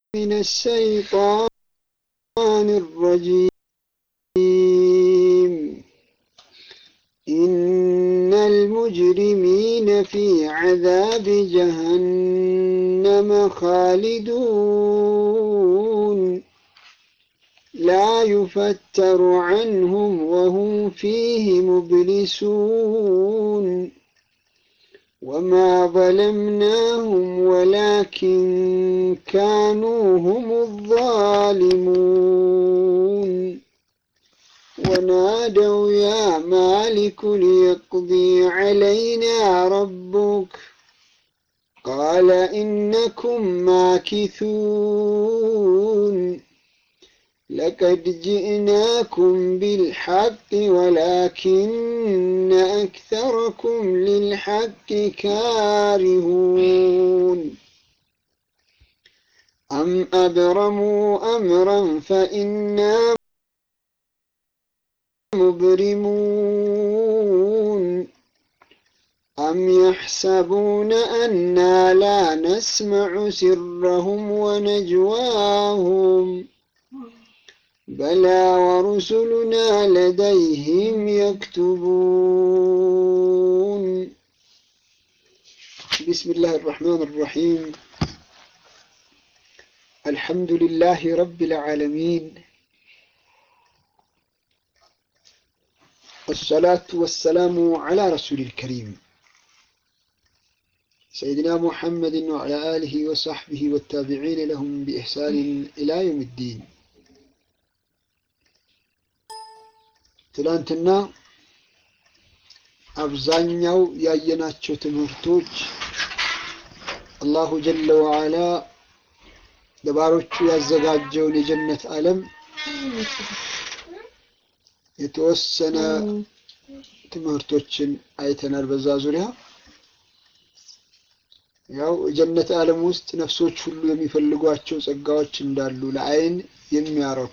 من الشيطان الرجيم إن المجرمين في عذاب جهنم خالدون لا يفتر عنهم وهم فيه مبلسون وما ظلمناهم ولكن كانوا هم الظالمون ونادوا يا مالك ليقضي علينا ربك قال إنكم ماكثون لقد جئناكم بالحق ولكن أكثركم للحق كارهون أم أبرموا أمرا فإنا مبرمون أم يحسبون أنا لا نسمع سرهم ونجواهم بلى ورسلنا لديهم يكتبون بسم الله الرحمن الرحيم الحمد لله رب العالمين والصلاة والسلام على رسول الكريم سيدنا محمد وعلى آله وصحبه والتابعين لهم بإحسان إلى يوم الدين ትላንትና አብዛኛው ያየናቸው ትምህርቶች አላሁ ጀለ ወዓላ ለባሮቹ ያዘጋጀውን የጀነት ዓለም የተወሰነ ትምህርቶችን አይተናል። በዛ ዙሪያ ያው የጀነት ዓለም ውስጥ ነፍሶች ሁሉ የሚፈልጓቸው ጸጋዎች እንዳሉ ለአይን የሚያረኩ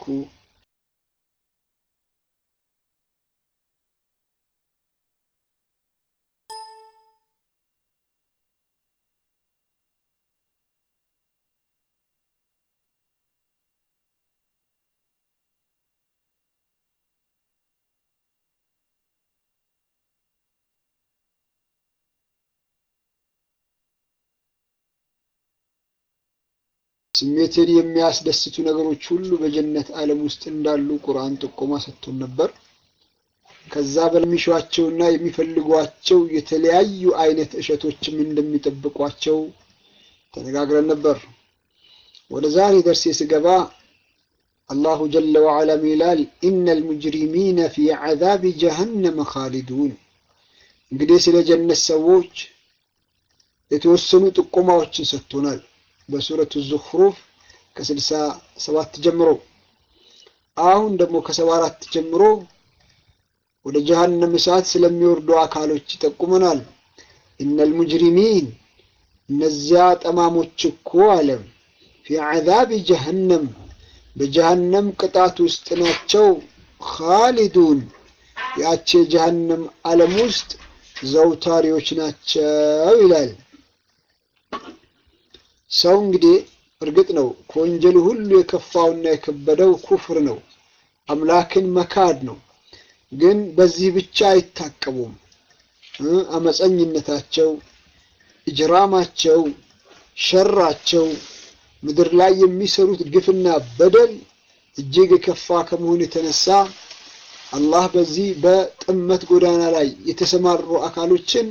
ስሜትን የሚያስደስቱ ነገሮች ሁሉ በጀነት ዓለም ውስጥ እንዳሉ ቁርአን ጥቆማ ሰጥቶን ነበር። ከዛ በሚሿቸውና የሚፈልጓቸው የተለያዩ አይነት እሸቶችም እንደሚጠብቋቸው ተነጋግረን ነበር። ወደ ዛሬ ደርሴ ስገባ አላሁ ጀለ ወዓላ ይላል ኢነል ሙጅሪሚነ ፊ ዐዛቢ ጀሀነመ ኻሊዱን። እንግዲህ ስለ ጀነት ሰዎች የተወሰኑ ጥቆማዎችን ሰጥቶናል። በሱረቱ ዙኽሩፍ ከስልሳ ሰባት ጀምሮ አሁን ደግሞ ከሰባ አራት ጀምሮ ወደ ጀሀነም እሳት ስለሚወርዱ አካሎች ይጠቁመናል። ኢነል ሙጅሪሚን እነዚያ ጠማሞች እኮ አለ ፊ ዐዛቢ ጀሀነም በጀሀነም ቅጣት ውስጥ ናቸው። ኻሊዱን ያቺ የጀሀነም ዓለም ውስጥ ዘውታሪዎች ናቸው ይላል። ሰው እንግዲህ እርግጥ ነው ከወንጀሉ ሁሉ የከፋውና የከበደው ኩፍር ነው፣ አምላክን መካድ ነው። ግን በዚህ ብቻ አይታቀቡም። አመፀኝነታቸው፣ እጅራማቸው፣ ሸራቸው፣ ምድር ላይ የሚሰሩት ግፍና በደል እጅግ የከፋ ከመሆኑ የተነሳ አላህ በዚህ በጥመት ጎዳና ላይ የተሰማሩ አካሎችን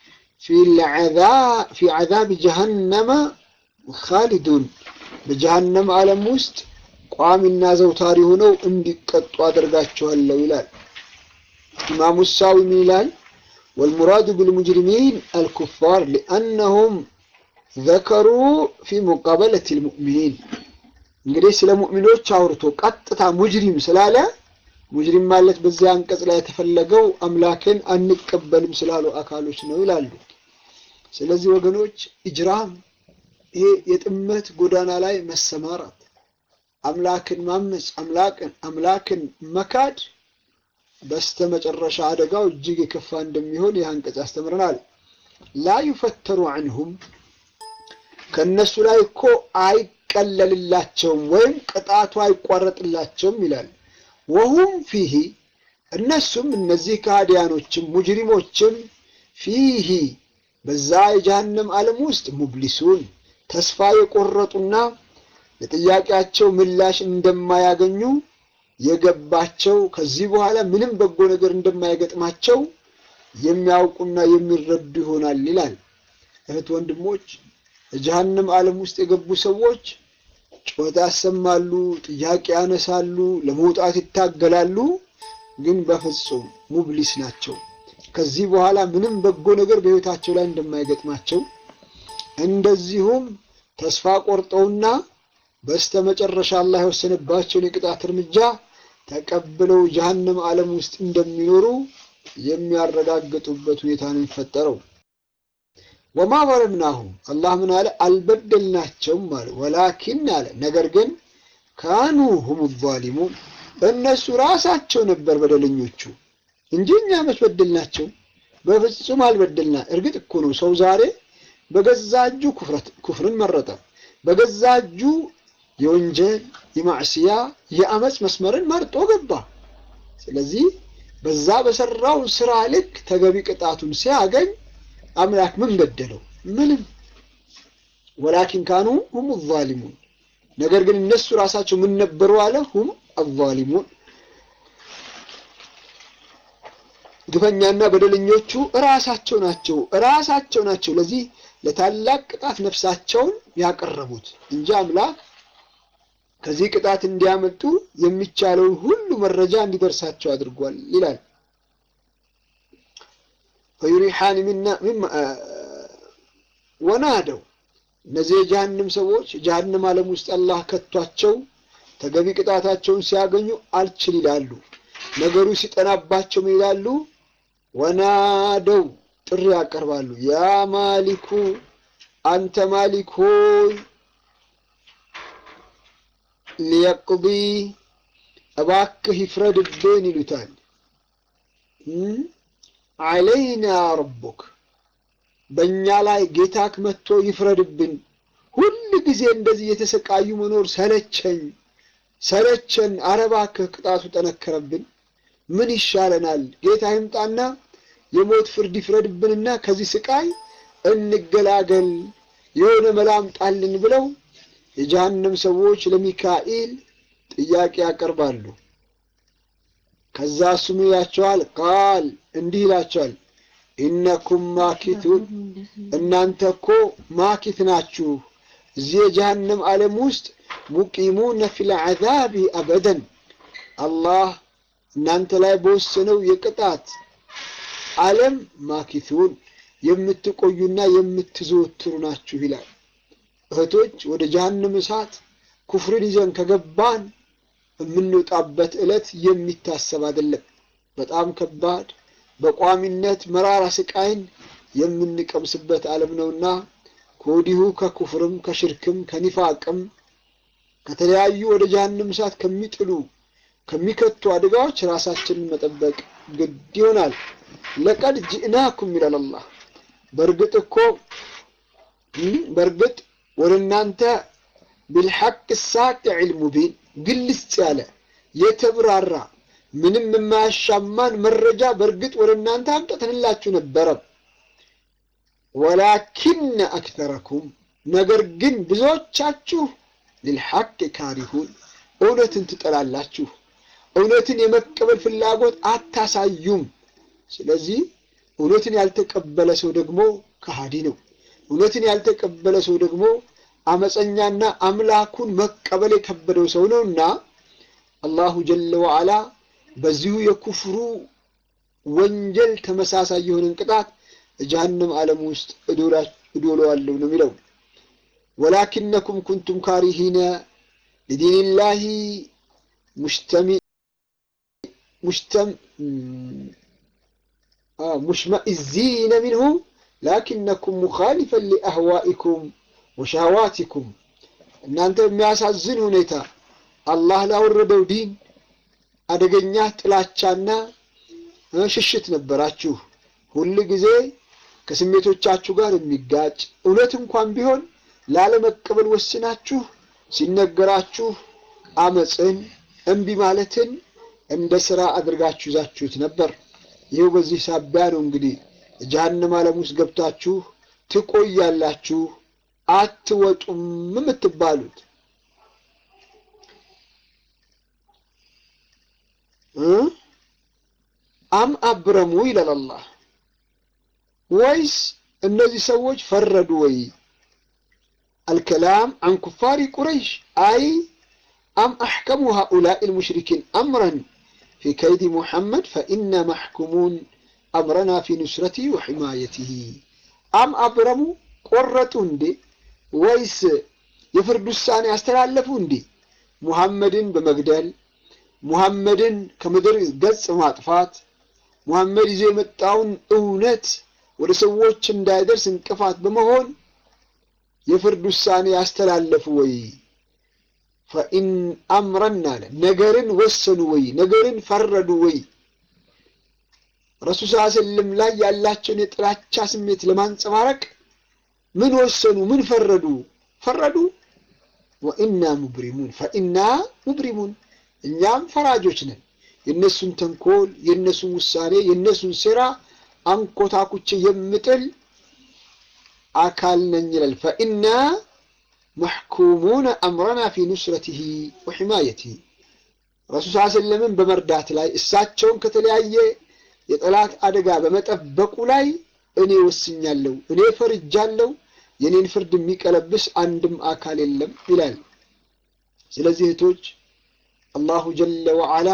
ፊ ዐዛብ ጀሀነመ ካሊዱን በጀሀነም ዓለም ውስጥ ቋሚና ዘውታሪ ሆነው እንዲቀጡ አደርጋቸዋለሁ ይላል። ኢማሙ ሳዊ ምን ይላል? ወልሙራዱ ቢልሙጅሪሚን አልኩፋር ሊአነሁም ዘከሩ ፊ ሙቃበለት ልሙእሚኒን። እንግዲህ ስለ ሙእሚኖች አውርቶ ቀጥታ ሙጅሪም ስላለ ሙጅሪም ማለት በዚያ አንቀጽ ላይ የተፈለገው አምላክን አንቀበልም ስላሉ አካሎች ነው ይላሉ። ስለዚህ ወገኖች ኢጅራም ይሄ የጥመት ጎዳና ላይ መሰማራት፣ አምላክን ማመፅ፣ አምላክን አምላክን መካድ በስተ መጨረሻ አደጋው እጅግ የከፋ እንደሚሆን ይህ አንቀጽ ያስተምረናል። ላ ዩፈተሩ አንሁም ከእነሱ ላይ እኮ አይቀለልላቸውም ወይም ቅጣቱ አይቋረጥላቸውም ይላል። ወሁም ፊሂ እነሱም እነዚህ ከሃዲያኖችም ሙጅሪሞችም ፊሂ በዛ የጀሃነም ዓለም ውስጥ ሙብሊሱን ተስፋ የቆረጡና ለጥያቄያቸው ምላሽ እንደማያገኙ የገባቸው ከዚህ በኋላ ምንም በጎ ነገር እንደማይገጥማቸው የሚያውቁና የሚረዱ ይሆናል ይላል። እህት ወንድሞች፣ የጀሃነም ዓለም ውስጥ የገቡ ሰዎች ጩኸት ያሰማሉ፣ ጥያቄ ያነሳሉ፣ ለመውጣት ይታገላሉ። ግን በፍጹም ሙብሊስ ናቸው። ከዚህ በኋላ ምንም በጎ ነገር በሕይወታቸው ላይ እንደማይገጥማቸው እንደዚሁም ተስፋ ቆርጠውና በስተመጨረሻ አላህ የወሰነባቸውን የቅጣት እርምጃ ተቀብለው ጀሃነም ዓለም ውስጥ እንደሚኖሩ የሚያረጋግጡበት ሁኔታ ነው የሚፈጠረው። ወማ ዘለምናሁም አላህ ምን አለ? አልበደልናቸውም አለ። ወላኪን አለ ነገር ግን ካኑ ሁም ዛሊሙን እነሱ ራሳቸው ነበር በደለኞቹ እንጂ እኛ መች በደልናቸው? በፍጹም አልበደልና። እርግጥ እኮ ነው ሰው ዛሬ በገዛ እጁ ኩፍርን መረጠ። በገዛ እጁ የወንጀል የማዕስያ የአመፅ መስመርን መርጦ ገባ። ስለዚህ በዛ በሰራው ስራ ልክ ተገቢ ቅጣቱን ሲያገኝ አምላክ ምን በደለው? ምንም። ወላኪን ካኑ ሁም ዛሊሙን ነገር ግን እነሱ ራሳቸው ምን ነበሩ አለ? ሁም አዛሊሙን ግፈኛና በደለኞቹ እራሳቸው ናቸው እራሳቸው ናቸው። ለዚህ ለታላቅ ቅጣት ነፍሳቸውን ያቀረቡት እንጂ አምላክ ከዚህ ቅጣት እንዲያመልጡ የሚቻለውን ሁሉ መረጃ እንዲደርሳቸው አድርጓል ይላል። ፈዩሪሓን ወናደው እነዚህ የጀሃንም ሰዎች የጀሃንም ዓለም ውስጥ አላህ ከቷቸው ተገቢ ቅጣታቸውን ሲያገኙ አልችል ይላሉ። ነገሩ ሲጠናባቸው ምን ይላሉ? ወናደው ጥሪ ያቀርባሉ። ያ ማሊኩ አንተ ማሊክ ሆይ ሊየቅዲ እባክህ ይፍረድብን ይሉታል። አለይና ረቡክ በእኛ ላይ ጌታክ መጥቶ ይፍረድብን። ሁል ጊዜ እንደዚህ የተሰቃዩ መኖር ሰለቸኝ ሰለቸን። ኧረ እባክህ ቅጣቱ ጠነከረብን። ምን ይሻለናል? ጌታ ይምጣና የሞት ፍርድ ይፍረድብንና ከዚህ ስቃይ እንገላገል፣ የሆነ መላ አምጣልን ብለው የጀሃነም ሰዎች ለሚካኤል ጥያቄ ያቀርባሉ። ከዛ እሱም ይላቸዋል፣ ቃል እንዲህ ይላቸዋል፣ ኢነኩም ማኪቱን እናንተ እኮ ማኪት ናችሁ እዚህ የጀሃነም ዓለም ውስጥ ሙቂሙነ ፊል ዐዛቢ አበደን አላህ እናንተ ላይ በወሰነው የቅጣት ዓለም ማኪቱን የምትቆዩና የምትዘወትሩ ናችሁ ይላል። እህቶች ወደ ጀሃነም እሳት ኩፍርን ይዘን ከገባን የምንወጣበት ዕለት የሚታሰብ አይደለም። በጣም ከባድ በቋሚነት መራራ ስቃይን የምንቀምስበት ዓለም ነውና ከወዲሁ ከኩፍርም ከሽርክም ከኒፋቅም ከተለያዩ ወደ ጀሃነም እሳት ከሚጥሉ ከሚከቱ አደጋዎች ራሳችንን መጠበቅ ግድ ይሆናል። ለቀድ ጅእናኩም ይላል አላህ። በእርግጥ እኮ በእርግጥ ወደ እናንተ ቢልሐቅ ሳቂዕ ሙቢን ግልጽ ያለ የተብራራ ምንም የማያሻማን መረጃ በእርግጥ ወደ እናንተ አምጥተንላችሁ ነበረ። ወላኪነ አክተረኩም ነገር ግን ብዙዎቻችሁ ሊልሐቅ ካሪሁን እውነትን ትጠላላችሁ። እውነትን የመቀበል ፍላጎት አታሳዩም። ስለዚህ እውነትን ያልተቀበለ ሰው ደግሞ ከሃዲ ነው። እውነትን ያልተቀበለ ሰው ደግሞ አመፀኛና አምላኩን መቀበል የከበደው ሰው ነውና አላሁ ጀለ ወዓላ በዚሁ የኩፍሩ ወንጀል ተመሳሳይ የሆነን ቅጣት ጀሃነም ዓለም ውስጥ እዶለዋለሁ ነው የሚለው። ወላኪነኩም ኩንቱም ካሪሂነ ሊዲንላሂ ሙሽመኢዚነ ሚንሁ ላኪነኩም ሙኻሊፈን ሊአህዋኢኩም ወሸህዋቲኩም እናንተ የሚያሳዝን ሁኔታ አላህ ላወረደው ዲን አደገኛ ጥላቻና ሽሽት ነበራችሁ። ሁል ጊዜ ከስሜቶቻችሁ ጋር የሚጋጭ እውነት እንኳን ቢሆን ላለመቀበል ወስናችሁ ሲነገራችሁ አመፅን እምቢ ማለትን እንደ ስራ አድርጋችሁ ይዛችሁት ነበር። ይኸው በዚህ ሳቢያ ነው እንግዲህ ጀሀነም ዓለም ውስጥ ገብታችሁ ትቆያላችሁ፣ አትወጡም የምትባሉት። አም አብረሙ ይላል አላህ። ወይስ እነዚህ ሰዎች ፈረዱ ወይ? አልከላም አን ኩፋሪ ቁረይሽ አይ አም አሕከሙ ሃኡላኢ ልሙሽሪኪን አምረን ፊ ከይዲ ሙሐመድ ፈኢና ማሕኩሙን አምረና ፊ ኑስረቲ ወሕማየትህ። አም አብረሙ ቆረጡ እንዴ? ወይስ የፍርድ ውሳኔ ያስተላለፉ እንዴ? ሙሐመድን በመግደል ሙሐመድን ከምድር ገጽ ማጥፋት ሙሐመድ ይዞ የመጣውን እውነት ወደ ሰዎች እንዳይደርስ እንቅፋት በመሆን የፍርድ ውሳኔ ያስተላለፉ ወይ? ፈኢን አምረን አለ ነገርን ወሰኑ ወይ? ነገርን ፈረዱ ወይ? ረሱል ስ ስለም ላይ ያላቸውን የጥላቻ ስሜት ለማንጸባረቅ ምን ወሰኑ? ምን ፈረዱ? ፈረዱ ወኢና ሙብሪሙን ፈኢና ሙብሪሙን እኛም ፈራጆች ነን። የእነሱን ተንኮል፣ የእነሱን ውሳኔ፣ የእነሱን ሴራ አንኮታኩቼ የምጥል አካል ነኝ ይላል። ፈኢና መሕኩሙነ አምረና ፊ ኑስረቲሂ ወሒማየቲሂ ረሱል ስ ስለምን በመርዳት ላይ እሳቸውን ከተለያየ የጠላት አደጋ በመጠበቁ ላይ እኔ ወስኛለሁ፣ እኔ ፈርጃለሁ፣ የኔን ፍርድ የሚቀለብስ አንድም አካል የለም ይላል። ስለዚህ እህቶች አላሁ ጀለ ወዓላ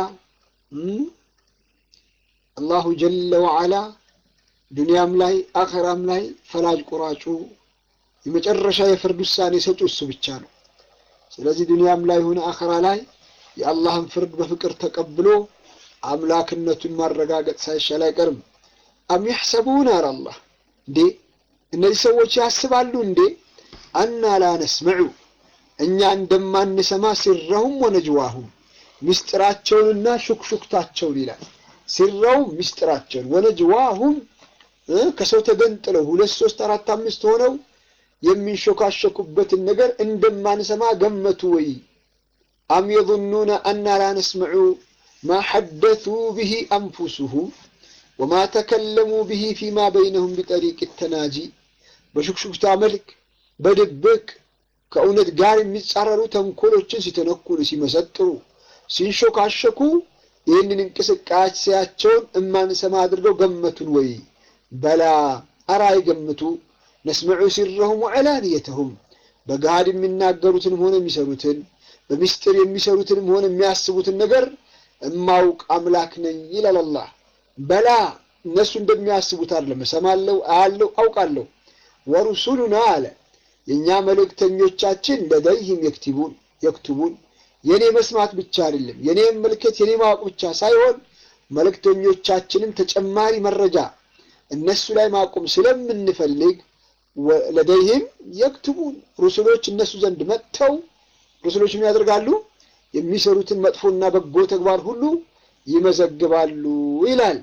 አላሁ ጀለ ወዓላ ዱንያም ላይ አኸራም ላይ ፈላጅ ቆራጩ የመጨረሻ የፍርድ ውሳኔ ሰጪ እሱ ብቻ ነው። ስለዚህ ዱንያም ላይ ሆነ አኸራ ላይ የአላህን ፍርድ በፍቅር ተቀብሎ አምላክነቱን ማረጋገጥ ሳይሻል አይቀርም። አም የሕሰቡን አለ አላህ እንዴ እነዚህ ሰዎች ያስባሉ እንዴ አና ላ ነስመዑ እኛ እንደማንሰማ ሲረሁም ወነጅዋሁም ምስጢራቸውንና ሹክሹክታቸውን ይላል። ሲረው ምስጢራቸውን ወነጅዋሁም ከሰው ተገንጥለው ሁለት ሶስት አራት አምስት ሆነው የሚንሾካሸኩበትን ነገር እንደማንሰማ ገመቱ ወይ? አም የظኑነ አና ላ ነስመዑ ማ ሐደቱ ብሂ አንፉሱሁም ወማ ተከለሙ ብሂ ፊማ በይነሁም ቢጠሪቅ ተናጂ በሹክሹክታ መልክ በድብቅ ከእውነት ጋር የሚጻረሩ ተንኮሎችን ሲተነኩሉ፣ ሲመሰጥሩ፣ ሲንሾካሸኩ ይህንን እንቅስቃሴያቸውን እማንሰማ አድርገው ገመቱን ወይ? በላ አራ አይገምቱ ነስመዑ ሲረሁም ወዕላንየተሁም በገሃድ የሚናገሩትንም ሆነ የሚሰሩትን በምስጢር የሚሰሩትንም ሆነ የሚያስቡትን ነገር እማውቅ አምላክ ነኝ ይላል አላህ። በላ እነሱ እንደሚያስቡት አይደለም። እሰማለሁ፣ አያለሁ፣ አውቃለሁ። ወሩሱሉና አለ የእኛ መልእክተኞቻችን ለደይህም የክትቡን የክትቡን የኔ መስማት ብቻ አይደለም የኔ መልከት የኔ ማወቅ ብቻ ሳይሆን መልእክተኞቻችንም ተጨማሪ መረጃ እነሱ ላይ ማቆም ስለምንፈልግ ለደይህም የክትቡን ሩሱሎች እነሱ ዘንድ መጥተው ሩሱሎች ምን ያደርጋሉ? የሚሰሩትን መጥፎና በጎ ተግባር ሁሉ ይመዘግባሉ ይላል።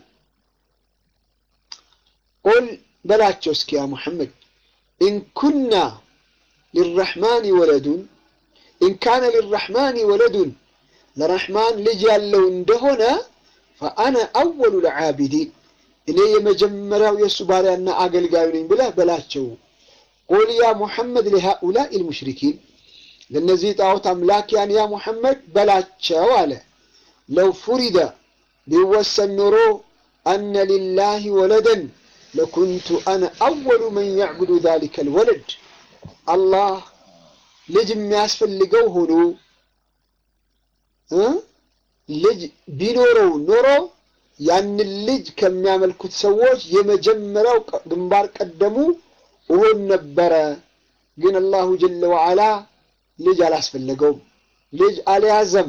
ቁል በላቸው እስኪ ያ ሙሐመድ ኢንኩና ሊረሕማን ወለዱን ኢንካነ ሊረሕማን ወለዱን ለረሕማን ልጅ ያለው እንደሆነ ፈአነ አወሉ ልዓቢዲን እኔ የመጀመሪያው የእሱ ባሪያና አገልጋዩ ነኝ ብለህ በላቸው። ቁል ያ ሙሐመድ ሊሃኡላኢ ልሙሽሪኪን ለእነዚህ ጣዖት አምላኪያን ያ ሙሐመድ በላቸው አለ ለው ፉሪደ ቢወሰን ኖሮ አነ ሊላሂ ወለደን ለኩንቱ አነ አወሉ መን ያዕቡዱ ዛሊከ ልወለድ አላህ ልጅ የሚያስፈልገው ሆኖ ልጅ ቢኖረው ኖሮ ያንን ልጅ ከሚያመልኩት ሰዎች የመጀመሪያው ግንባር ቀደሙ እሆን ነበረ። ግን አላሁ ጀለ ወዓላ ልጅ አላስፈለገውም። ልጅ አልያዘም።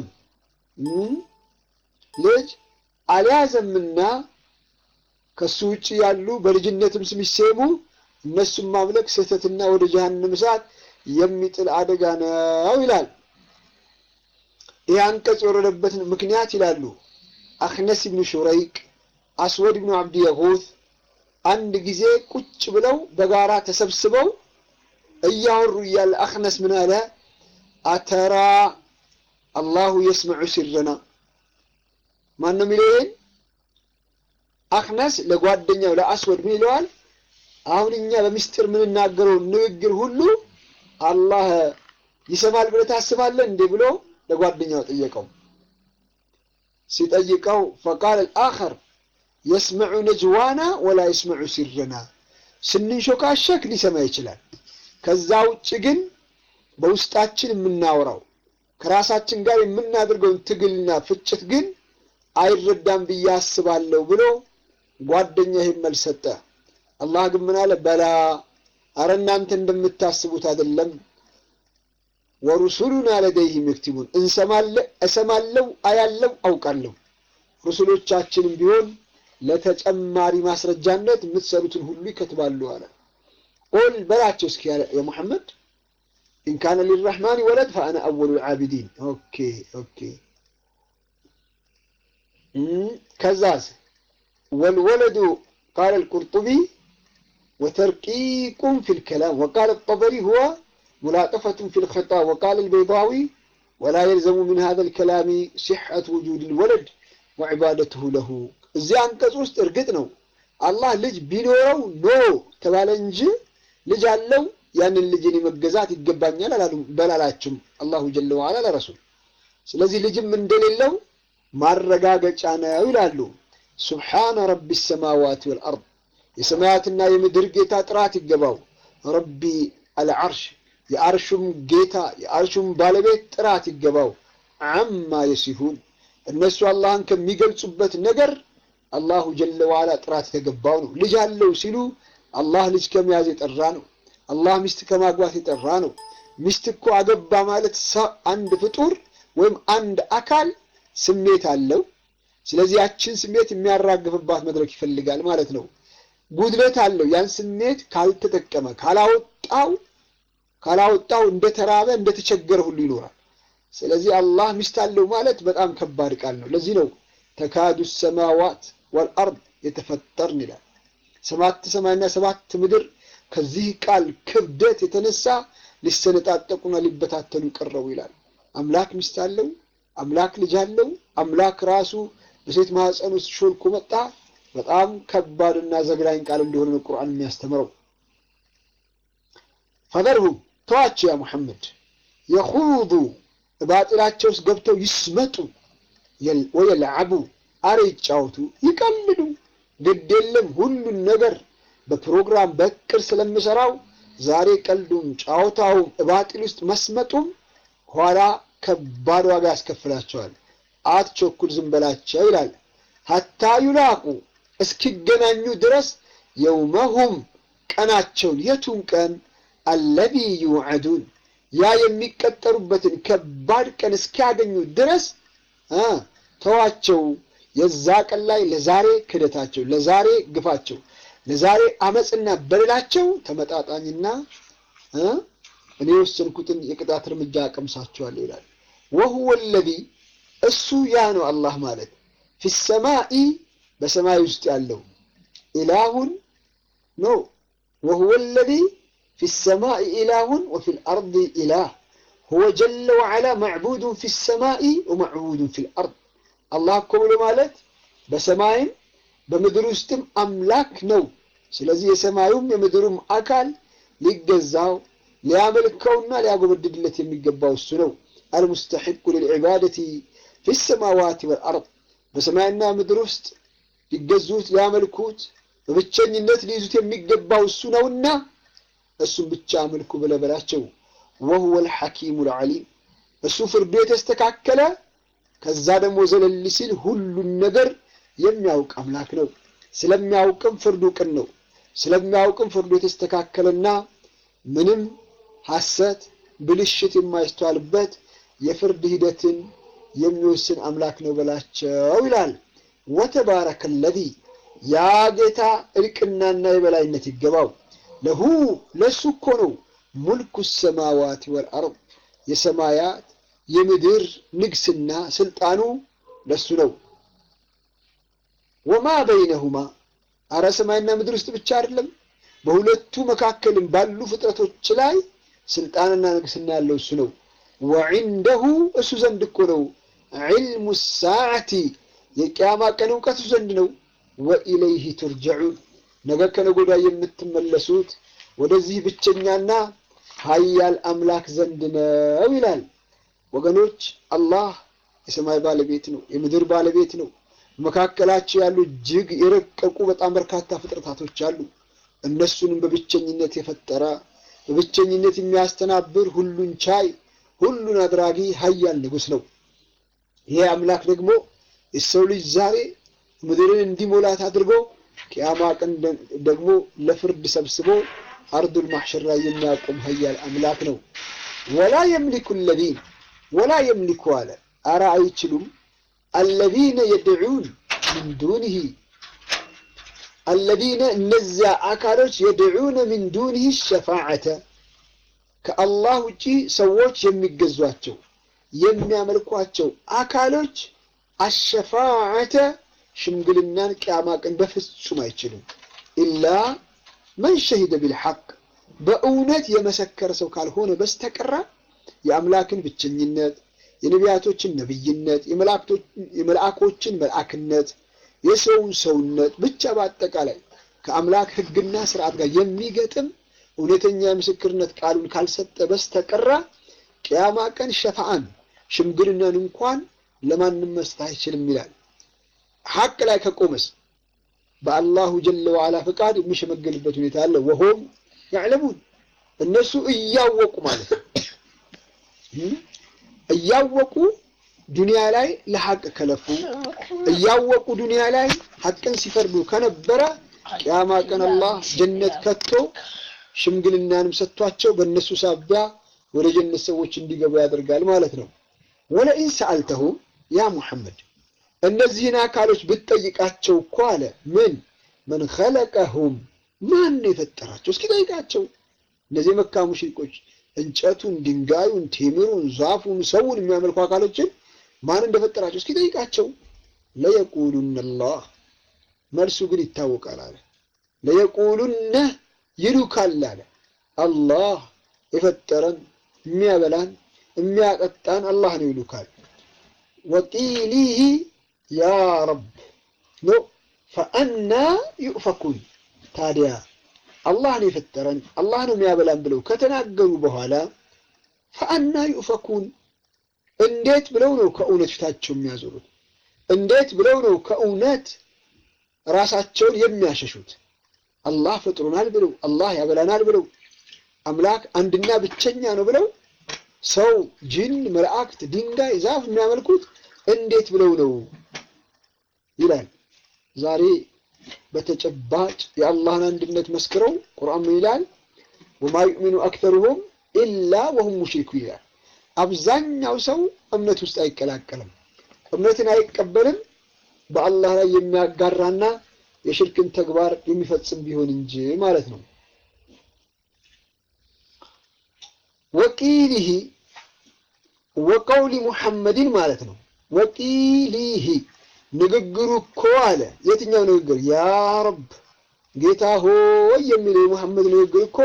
ልጅ አልያዘምና ከሱ ውጭ ያሉ በልጅነትም ስም ይሰሙ እነሱም ማምለክ ስህተትና ወደ ጀሃነም እሳት የሚጥል አደጋ ነው ይላል። ይህ አንቀጽ የወረደበትን ምክንያት ይላሉ አክነስ ብኑ ሹረይቅ፣ አስወድ ብኑ አብዲ የጉት አንድ ጊዜ ቁጭ ብለው በጋራ ተሰብስበው እያወሩ እያለ አክነስ ምን አለ? አተራ አላሁ የስመዑ ሲረና ማን ነው የሚለው ይሄን? አክነስ ለጓደኛው ለአስወድ ምን ይለዋል? አሁን እኛ በምስጢር የምንናገረው ንግግር ሁሉ አላህ ይሰማል ብለህ ታስባለህ እንዴ ብሎ ለጓደኛው ጠየቀው። ሲጠይቀው ፈቃል አልአኸር የስመዑ ነጅዋና ወላ የስመዑ ሲረና፣ ስንንሾካሸክ ሊሰማ ይችላል። ከዛ ውጭ ግን በውስጣችን የምናወራው ከራሳችን ጋር የምናደርገውን ትግልና ፍጭት ግን አይረዳም ብዬ አስባለሁ ብሎ ጓደኛ ይህን መልስ ሰጠ። አላህ ግን ምን አለ? በላ አረ እናንተ እንደምታስቡት አይደለም። ወሩሱሉና ለደይህም የክቲቡን እሰማለሁ፣ አያለው፣ አውቃለሁ። ሩሱሎቻችንም ቢሆን ለተጨማሪ ማስረጃነት የምትሰሩትን ሁሉ ይከትባሉ አለ። ቁል በላቸው እስኪ የሙሐመድ ኢንካነ ሊራሕማን ወለድ ፈአነ አወሉ ልዓቢዲን። ኦኬ ኦኬ። ከዛስ ወልወለዱ ቃለ ልቁርጡቢ ወተርቂቁም ፊ ልከላም ወቃለ ጠበሪ ሁዋ ሙላጠፈቱን ፊ ልኸጣብ ወቃለ ልበይዳዊ ወላ የልዘሙ ምን ሃذا ልከላሚ ሲሐት ውጁድ ልወለድ ወዕባደትሁ ለሁ። እዚህ አንቀጽ ውስጥ እርግጥ ነው አላህ ልጅ ቢኖረው ኖ ተባለ እንጂ ልጅ አለው ያንን ልጅን መገዛት ይገባኛል አላሉም በላላችሁም አላሁ ጀለ ወዓላ ለረሱል። ስለዚህ ልጅም እንደሌለው ማረጋገጫ ነው ይላሉ። ሱብሓነ ረቢ ሰማዋት ወልአርድ የሰማያትና የምድር ጌታ ጥራት ይገባው። ረቢ አልዓርሽ የአርሹም ጌታ የአርሹም ባለቤት ጥራት ይገባው። አማ የሲፉን እነሱ አላህን ከሚገልጹበት ነገር አላሁ ጀለ ወዓላ ጥራት የተገባው ነው። ልጅ አለው ሲሉ አላህ ልጅ ከመያዝ የጠራ ነው። አላህ ሚስት ከማግባት የጠራ ነው። ሚስት እኮ አገባ ማለት አንድ ፍጡር ወይም አንድ አካል ስሜት አለው። ስለዚህ ያችን ስሜት የሚያራግፍባት መድረክ ይፈልጋል ማለት ነው። ጉድለት አለው። ያን ስሜት ካልተጠቀመ ካላወጣው ካላወጣው እንደተራበ እንደተቸገረ ሁሉ ይኖራል። ስለዚህ አላህ ሚስት አለው ማለት በጣም ከባድ ቃል ነው። ለዚህ ነው ተካዱ ሰማዋት ወልአርድ የተፈጠርን ይላል። ሰባት ሰማይና ሰባት ምድር ከዚህ ቃል ክብደት የተነሳ ሊሰነጣጠቁና ሊበታተኑ ቀረቡ ይላል። አምላክ ሚስት አለው፣ አምላክ ልጅ አለው፣ አምላክ ራሱ በሴት ማህፀን ውስጥ ሾልኮ መጣ። በጣም ከባድና ዘግናኝ ቃል እንደሆነ ነው ቁርአን የሚያስተምረው። ፈዘርሁም ተዋቸው ያ ሙሐመድ የኹዱ ባጢላቸው ውስጥ ገብተው ይስመጡ ወየልዓቡ አረ ይጫወቱ፣ ይቀልዱ። ግድ የለም ሁሉን ነገር በፕሮግራም በእቅድ ስለምሰራው ዛሬ ቀልዱም ጫወታውም እባጢል ውስጥ መስመጡም ኋላ ከባድ ዋጋ ያስከፍላቸዋል። አትቸኩል፣ ዝም በላቸው ይላል። ሀታ ዩላቁ እስኪገናኙ ድረስ የውመሁም ቀናቸውን የቱን ቀን አለዚ ዩዐዱን ያ የሚቀጠሩበትን ከባድ ቀን እስኪያገኙ ድረስ ተዋቸው። የዛ ቀን ላይ ለዛሬ ክደታቸው፣ ለዛሬ ግፋቸው ለዛሬ አመፅና በደላቸው ተመጣጣኝና እኔ የወሰንኩትን የቅጣት እርምጃ አቀምሳቸዋለሁ ይላል። ወሁወ ለዚ እሱ ያ ነው አላህ ማለት ፊሰማኢ በሰማይ ውስጥ ያለው ኢላሁን ኖ ወሁወ ለዚ ፊሰማኢ ኢላሁን ወፊ ልአርድ ኢላህ ሁወ ጀለ ወዓላ ማዕቡዱን ፊሰማኢ ወማዕቡዱን ፊ ልአርድ አላህ እኮ ብሎ ማለት በሰማይም በምድር ውስጥም አምላክ ነው። ስለዚህ የሰማዩም የምድሩም አካል ሊገዛው ሊያመልከውና ሊያጎበድድለት የሚገባው እሱ ነው። አልሙስተሒቁ ልልዕባደቲ ፊ ሰማዋት ወልአርድ በሰማይና ምድር ውስጥ ሊገዙት ሊያመልኩት በብቸኝነት ሊይዙት የሚገባው እሱ ነውና እሱም ብቻ አምልኩ ብለህ በላቸው። ወሁወ ልሐኪሙ ልዓሊም እሱ ፍርዱ የተስተካከለ ከዛ ደግሞ ዘለል ሲል ሁሉን ነገር የሚያውቅ አምላክ ነው። ስለሚያውቅም ፍርዱ ቅን ነው። ስለሚያውቅም ፍርዱ የተስተካከለና ምንም ሐሰት፣ ብልሽት የማይስተዋልበት የፍርድ ሂደትን የሚወስን አምላክ ነው በላቸው ይላል። ወተባረከ ለዚ ያ ጌታ እልቅናና የበላይነት ይገባው። ለሁ ለሱ እኮ ነው ሙልኩ ሰማዋት ወልአርድ የሰማያት የምድር ንግስና ስልጣኑ ለሱ ነው። ወማ በይነሁማ አረ ሰማይና ምድር ውስጥ ብቻ አይደለም፣ በሁለቱ መካከልም ባሉ ፍጥረቶች ላይ ስልጣንና ንግስና ያለው እሱ ነው። ወዒንደሁ እሱ ዘንድ እኮ ነው ዒልሙ ሳዓቲ የቅያማ ቀን እውቀት እሱ ዘንድ ነው። ወኢለይህ ቱርጀዑን ነገ ከነገ ወዲያ የምትመለሱት ወደዚህ ብቸኛና ሀያል አምላክ ዘንድ ነው ይላል። ወገኖች አላህ የሰማይ ባለቤት ነው፣ የምድር ባለቤት ነው። መካከላቸው ያሉ እጅግ የረቀቁ በጣም በርካታ ፍጥረታቶች አሉ። እነሱንም በብቸኝነት የፈጠረ በብቸኝነት የሚያስተናብር ሁሉን ቻይ ሁሉን አድራጊ ሀያል ንጉሥ ነው። ይሄ አምላክ ደግሞ የሰው ልጅ ዛሬ ምድርን እንዲሞላት አድርጎ ቅያማ ቀን ደግሞ ለፍርድ ሰብስቦ አርዱል ማሕሸር ላይ የሚያቆም ሀያል አምላክ ነው። ወላ የምሊኩ ለዚን ወላ የምሊኩ አለ አረ አይችሉም አለዚነ የድዑን ምን ዱንህ አለዚነ እነዚያ አካሎች የድዑነ ምን ዱንህ ሸፋዓተ ከአላህ ውጪ ሰዎች የሚገዟቸው የሚያመልኳቸው አካሎች አሸፋዓተ ሽምግልናን ቅያማ ቀን በፍጹም አይችሉም። ኢላ መን ሸሂደ ቢልሐቅ በእውነት የመሰከረ ሰው ካልሆነ በስተቀራ የአምላክን ብቸኝነት፣ የነቢያቶችን ነቢይነት፣ የመልአኮችን መልአክነት፣ የሰውን ሰውነት ብቻ በአጠቃላይ ከአምላክ ሕግና ስርዓት ጋር የሚገጥም እውነተኛ የምስክርነት ቃሉን ካልሰጠ በስተቀራ ቅያማ ቀን ሸፋአን ሽምግልናን እንኳን ለማንም መስጠት አይችልም ይላል። ሐቅ ላይ ከቆመስ በአላሁ ጀለ ወዓላ ፈቃድ የሚሸመገልበት ሁኔታ አለ። ወሆም ያዕለሙን እነሱ እያወቁ ማለት ነው። እያወቁ ዱንያ ላይ ለሐቅ ከለፉ እያወቁ ዱንያ ላይ ሐቅን ሲፈርዱ ከነበረ ቅያማ ቀን አላህ ጀነት ከቶ ሽምግልናንም ሰጥቷቸው በእነሱ ሳቢያ ወደ ጀነት ሰዎች እንዲገቡ ያደርጋል ማለት ነው። ወለኢን ሰአልተሁም ያ ሙሐመድ እነዚህን አካሎች ብትጠይቃቸው እኮ አለ ምን መን ኸለቀሁም ማን ነው የፈጠራቸው? እስኪ ጠይቃቸው። እነዚህ የመካ ሙሽሪኮች እንጨቱን፣ ድንጋዩን፣ ቴምሩን፣ ዛፉን፣ ሰውን የሚያመልኩ አካሎችን ማን እንደፈጠራቸው እስኪ ጠይቃቸው። ለየቁሉነ አላህ መልሱ ግን ይታወቃል አለ። ለየቁሉነ ይሉካል አለ። አላህ የፈጠረን የሚያበላን የሚያጠጣን አላህ ነው ይሉካል። ወቂሊሂ ያ ረብ ነው ፈአና ዩእፈኩን። ታዲያ አላህ ነው የፈጠረን አላህ ነው የሚያበላን ብለው ከተናገሩ በኋላ ፈአና ዩእፈኩን፣ እንዴት ብለው ነው ከእውነት ፊታቸው የሚያዞሩት? እንዴት ብለው ነው ከእውነት ራሳቸውን የሚያሸሹት? አላህ ፈጥሮናል ብለው አላህ ያበላናል ብለው አምላክ አንድና ብቸኛ ነው ብለው ሰው፣ ጅን፣ መላእክት፣ ድንጋይ፣ ዛፍ የሚያመልኩት እንዴት ብለው ነው ይላል። ዛሬ በተጨባጭ የአላህን አንድነት መስክረው ቁርአን ምን ይላል? ወማ ዩእሚኑ አክተሩሁም ኢላ ወሁም ሙሽሪኩ ይላል። አብዛኛው ሰው እምነት ውስጥ አይቀላቀልም፣ እምነትን አይቀበልም በአላህ ላይ የሚያጋራና የሽርክን ተግባር የሚፈጽም ቢሆን እንጂ ማለት ነው። ወቂሊሂ ወቀውሊ ሙሐመድን ማለት ነው። ወቂሊሂ ንግግሩ እኮ አለ። የትኛው ንግግር? ያ ረብ ጌታ ሆይ የሚለው የሙሐመድ ንግግር እኮ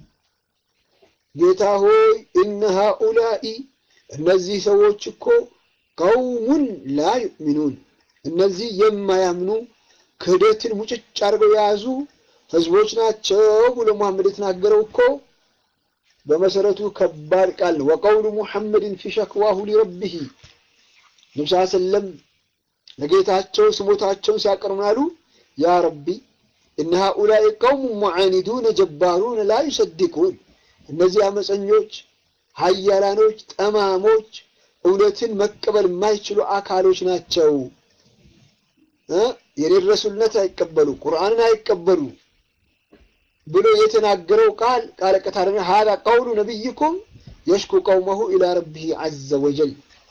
ጌታ ሆይ እነ ሃኡላኢ እነዚህ ሰዎች እኮ ቀውሙን ላ ዩእሚኑን እነዚህ የማያምኑ ክህደትን ሙጭጭ አድርገው የያዙ ህዝቦች ናቸው ብሎ ሙሐመድ የተናገረው እኮ በመሰረቱ ከባድ ቃል ነው። ወቀውሉ ሙሐመድን ፊ ሸክዋሁ ሊረቢሂ ነቢ ስ ሰለም ለጌታቸው ስሞታቸውን ሲያቀርቡናሉ ያ ረቢ እነ ሃኡላኢ ቀውሙ ሙዓኒዱነ ጀባሩነ ላ ዩሰዲቁን እነዚህ አመፀኞች፣ ሀያላኖች፣ ጠማሞች እውነትን መቀበል የማይችሉ አካሎች ናቸው። የኔን ረሱልነት አይቀበሉ፣ ቁርአንን አይቀበሉ ብሎ የተናገረው ቃል ቃለ ቀታሪ ሀዛ ቀውሉ ነቢይኩም የሽኩ ቀውመሁ ኢላ ረቢሂ ዐዘ ወጀል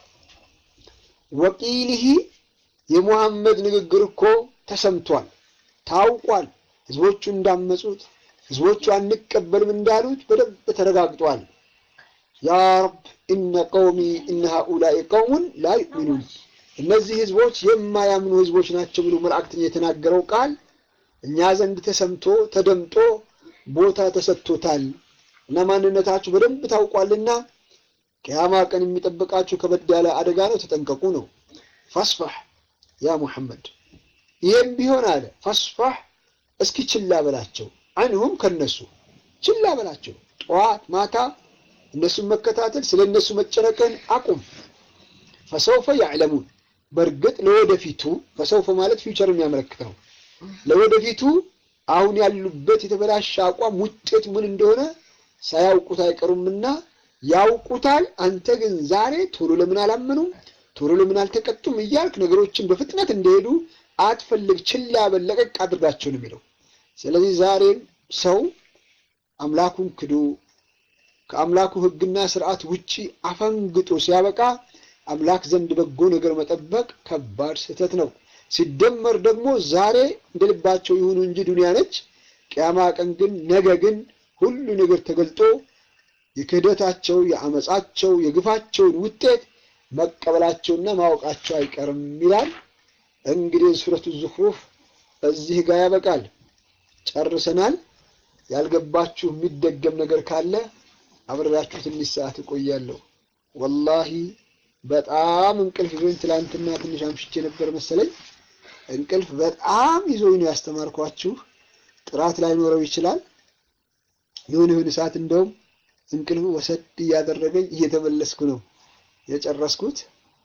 ወቂሊሂ የሙሐመድ ንግግር እኮ ተሰምቷል፣ ታውቋል። ህዝቦቹ እንዳመጹት ህዝቦቹ አንቀበልም እንዳሉት በደንብ ተረጋግጧል። ያ ረብ እነ ቀውሚ እነ ሃኡላኢ ቀውሙን ላ ዩእሚኑን እነዚህ ህዝቦች የማያምኑ ህዝቦች ናቸው ብሎ መላእክተኛ የተናገረው ቃል እኛ ዘንድ ተሰምቶ ተደምጦ ቦታ ተሰጥቶታል እና ማንነታችሁ በደንብ ታውቋልና ቅያማ ቀን የሚጠብቃችሁ ከበድ ያለ አደጋ ነው፣ ተጠንቀቁ ነው። ፈስፋህ ያ ሙሐመድ፣ ይህም ቢሆን አለ ፈስፋህ፣ እስኪ ችላ በላቸው፣ አንሁም ከነሱ ችላ በላቸው። ጠዋት ማታ እነሱን መከታተል፣ ስለ እነሱ መጨነቅን አቁም። ፈሰውፈ ያዕለሙን፣ በእርግጥ ለወደፊቱ ፈሰውፈ ማለት ፊውቸር የሚያመለክት ነው። ለወደፊቱ አሁን ያሉበት የተበላሸ አቋም ውጤቱ ምን እንደሆነ ሳያውቁት አይቀሩምና ያውቁታል። አንተ ግን ዛሬ ቶሎ ለምን አላመኑም፣ ቶሎ ለምን አልተቀጡም እያልክ ነገሮችን በፍጥነት እንደሄዱ አትፈልግ። ችላ በል፣ ለቀቅ አድርጋቸው ነው የሚለው። ስለዚህ ዛሬም ሰው አምላኩን ክዶ ከአምላኩ ሕግና ስርዓት ውጪ አፈንግጦ ሲያበቃ አምላክ ዘንድ በጎ ነገር መጠበቅ ከባድ ስህተት ነው። ሲደመር ደግሞ ዛሬ እንደ ልባቸው ይሁኑ እንጂ ዱንያ ነች። ቅያማ ቀን ግን ነገ ግን ሁሉ ነገር ተገልጦ የክህደታቸው፣ የአመፃቸው፣ የግፋቸውን ውጤት መቀበላቸውና ማወቃቸው አይቀርም ይላል። እንግዲህ ሱረቱ ዙኽሩፍ እዚህ ጋር ያበቃል። ጨርሰናል። ያልገባችሁ የሚደገም ነገር ካለ አብሬያችሁ ትንሽ ሰዓት እቆያለሁ። ወላሂ በጣም እንቅልፍ ይዞኝ ትላንትና ትንሽ አምሽቼ ነበር መሰለኝ። እንቅልፍ በጣም ይዞኝ ነው ያስተማርኳችሁ። ጥራት ላይኖረው ይችላል። የሆነ የሆነ ሰዓት እንደውም እንቅልፍ ወሰድ እያደረገኝ እየተመለስኩ ነው የጨረስኩት።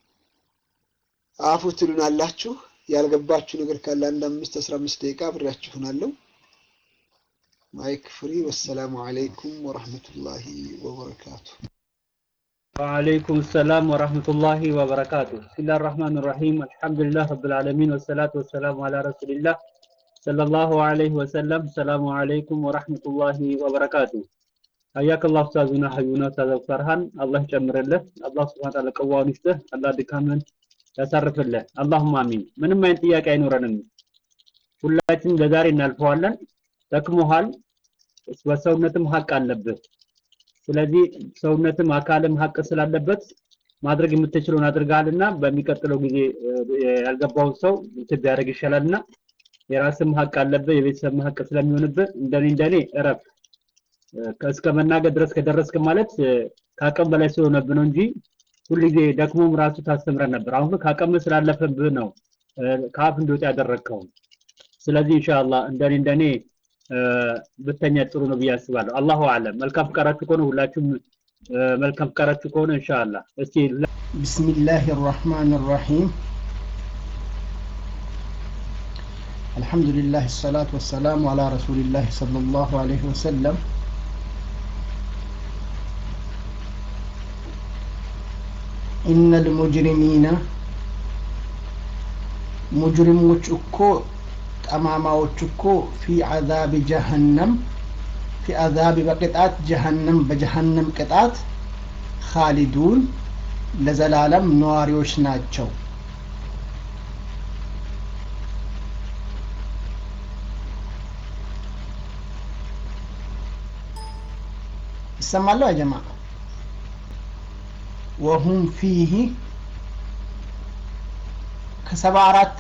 አፉ ትሉን አላችሁ። ያልገባችሁ ነገር ካለ አንድ አምስት አስራ አምስት ደቂቃ አብሬያችሁ ሆናለሁ። ማይክ ፍሪ። ወሰላሙ አለይኩም ወረህመቱላሂ ወበረካቱ። ወአለይኩም ሰላም ወራህመቱላሂ ወበረካቱ። ቢስሚላሂር ረህማኒር ረሂም አልሐምዱሊላህ ረብል ዓለሚን ወሰላቱ ወሰላሙ አላ ረሱሊላህ ሰለላሁ ዐለይሂ ወሰለም። ሰላሙ አለይኩም ወራህመቱላሂ ወበረካቱ። ሀያከላህ ኡስታዙና ሀዩና ኡስታዝ ፈርሃን አላህ ይጨምርልህ። አላህ ሱብሓነሁ ወተዓላ ቀዋውን ይስጥህ። አላህ ድካምን ያሳርፍልህ። አላሁማ አሚን። ምንም አይነት ጥያቄ አይኖረንም። ሁላችንም ለዛሬ እናልፈዋለን። ደክሞሃል፣ በሰውነትም ሀቅ አለብህ። ስለዚህ ሰውነትም አካልም ሀቅ ስላለበት ማድረግ የምትችለውን አድርገሃልና በሚቀጥለው ጊዜ ያልገባውን ሰው እንትን ቢያደርግ ይሻላልና የራስም ሀቅ አለብህ፣ የቤተሰብም ሀቅ ስለሚሆንብህ እንደኔ እንደኔ እረፍ። እስከ መናገር ድረስ ከደረስክ ማለት ከአቅም በላይ ስለሆነብህ ነው እንጂ ሁልጊዜ ደክሞም ራሱ ታስተምረን ነበር። አሁን ግን ከአቅም ስላለፈብህ ነው ከአፍ እንዲወጣ ያደረግከው። ስለዚህ ኢንሻአላህ እንደኔ እንደኔ ብተኛ ጥሩ ነው ብዬ አስባለሁ። አላሁ አለም። መልካም ፍቃዳችሁ ከሆነ ሁላችሁም መልካም ፍቃዳችሁ ከሆነ ኢንሻአላህ እስቲ ቢስሚላህ ራህማን ራሂም አልሐምዱሊላህ ሰላቱ ወሰላሙ አላ ረሱሊላህ ሰለላሁ ዐለይሂ ወሰለም ኢነል ሙጅሪሚነ ሙጅሪሞች እኮ ጠማማዎች እኮ ፊ አዛቢ ጀሀነም ፊ አዛቢ በቅጣት ጀሀነም በጀሀነም ቅጣት ካሊዱን ለዘላለም ነዋሪዎች ናቸው። ይሰማለሁ አጀማ ወሁም ፊህ ከሰባ አራት